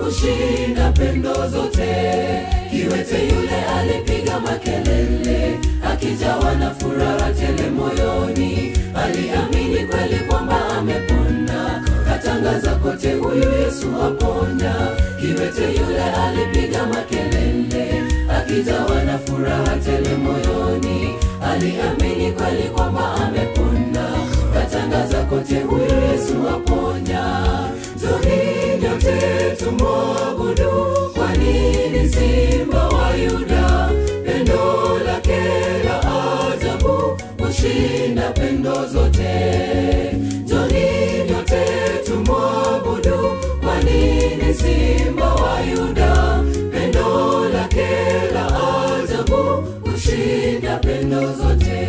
kushinda pendo zote. Kiwete yule alipiga makelele, akijawa na furaha tele moyoni, aliamini kweli kwamba amepona, katangaza kote, huyu Yesu aponya. Kiwete yule alipiga makelele, akijawa na furaha tele moyoni, aliamini kweli kwamba amepona, katangaza kote, huyu Yesu aponya. Njoni nyote tumwabudu, kwani ni Simba wa Yuda, pendo lake la ajabu kushinda pendo zote. Njoni nyote tumwabudu, kwani ni Simba wa Yuda, pendo lake la ajabu kushinda pendo zote.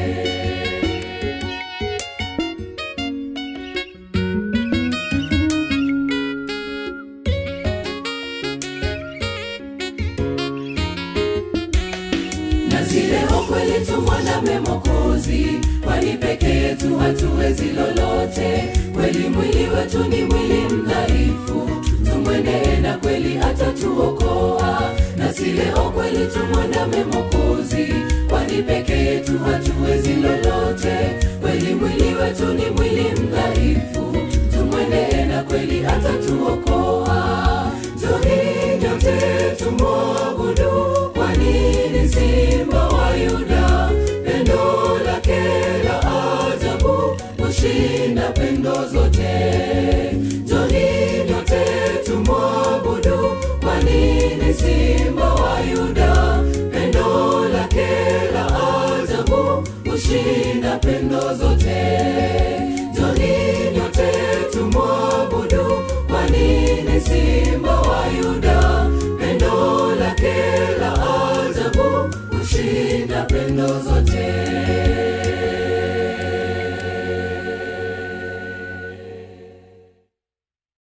na zile kweli tumwandame Mwokozi, kwani peke yetu hatuwezi lolote. Kweli mwili wetu ni mwili